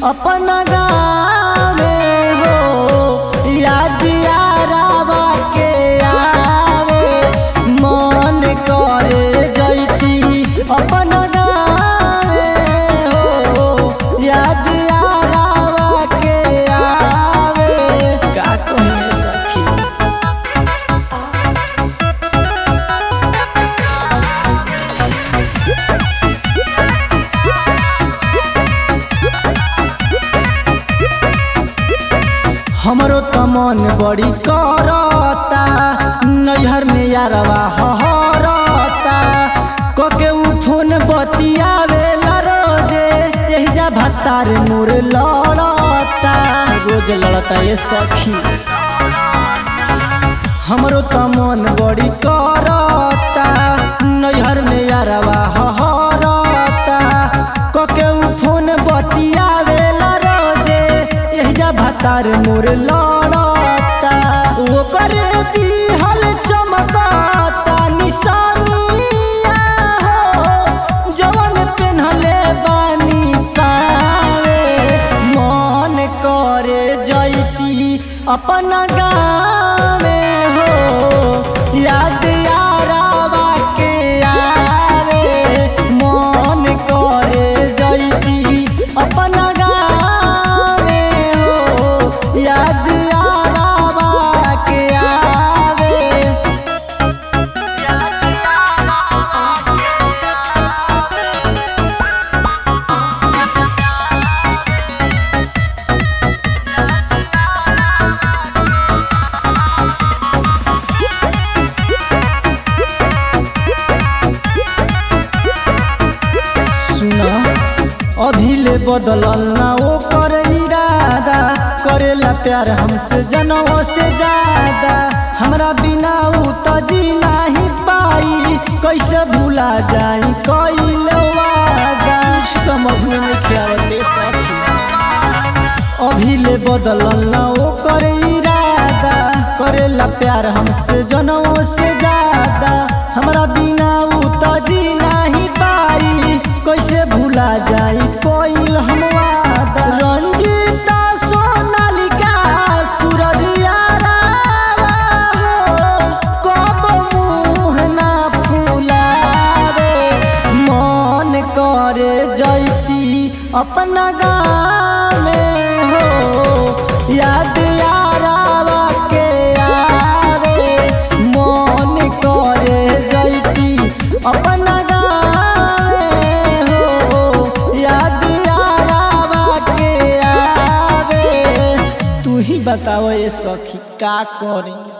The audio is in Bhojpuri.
अपन गावे हो याद यारावा के आवे मन करे जैती अपन गावे हो याद यारावा के आवे का कहिए सखी हमरो त मन बड़ी करता नैहर में यारवा हरता कके उ फोन बतियावेला रोजे यही जा भत्तार मोर लड़ता रोज लड़ता ये सखी हमरो त मन बड़ी करता नैहर में यारवा हरता कके उ फोन बतियावेला रोजे यही जा भतार मोर लड़ता ओकर दिहल चमकता निशानिया हो जवन पेन्हले बानी पावे मन करे जैती अपन गावे हो याद यारावा के आवे मन करे जैती अपन गावे हो याद यारावा के आवे याद यारावा के आवे सुना अभी ले बदलल ना वो कर इरादा करेला प्यार हमसे जनों से ज्यादा हमरा बिना उ त जी नहीं पाई कैसे भूला जाई कइल वादा कुछ समझ में नहीं आवते सखी अभी ले बदलल ना वो कर इरादा करेला प्यार हमसे जनों से ज्यादा हमरा बिना उ त जी नहीं पाई कैसे भूला जाई कोइल हम वादा रंजीता सोनालिका सूरज यारावा हो कब मुँह ना फुलावे मन करे जैती अपना गावे हो याद यारावा के आवे मन करे जैती अपना गावे हो याद यारावा के आवे तू ही बताओ ये सखी का करी